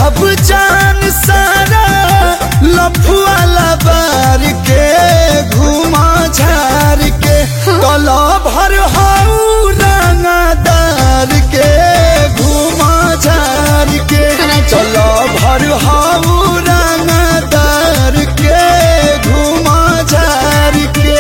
देहब जान सारा लफुआला बार के घुमा झार के कला भर हाउ रंगदार के घुमा झार के कला भर हाउ रंगदार के घुमा झार के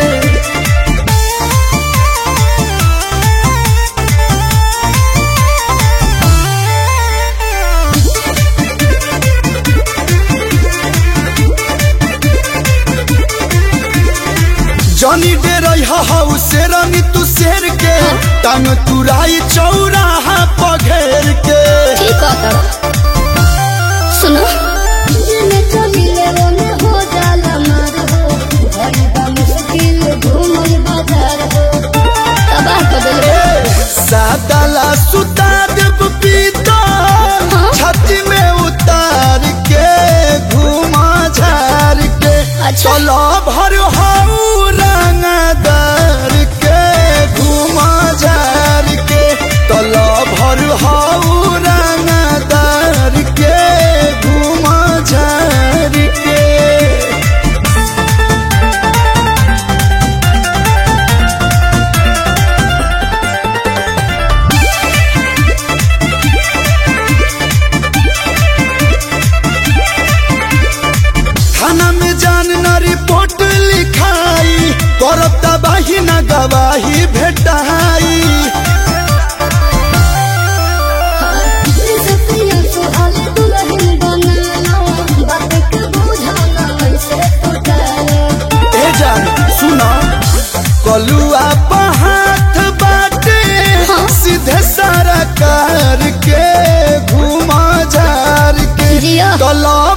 जनी डे रही हाउ शेरनी तू शेर के टांग तुराई चौराहा पघेर के ठीक है सुनो जिने चलिले ओने हो जाला मार हो भई बा मुश्किल घूमल बाजार हो तबाह कर दिल सादाला सुता देव पीता छाती में उतार के घुमा झार के अच्छा। चलो भर हाउ रंगदार के घुमा झार के चलो भर हाउ रंगदार के घुमा झार के थाना में जान न रिपोर्ट लिखाई करब तबाही न गवाही भेटाई सतिया सुहाल दुल्हन बनाना बात के बुझाना ऐसे टूटाना ए जान सुना कलुआ हाथ बाटे सीधे सारा कार के घुमा झार के जिया। कला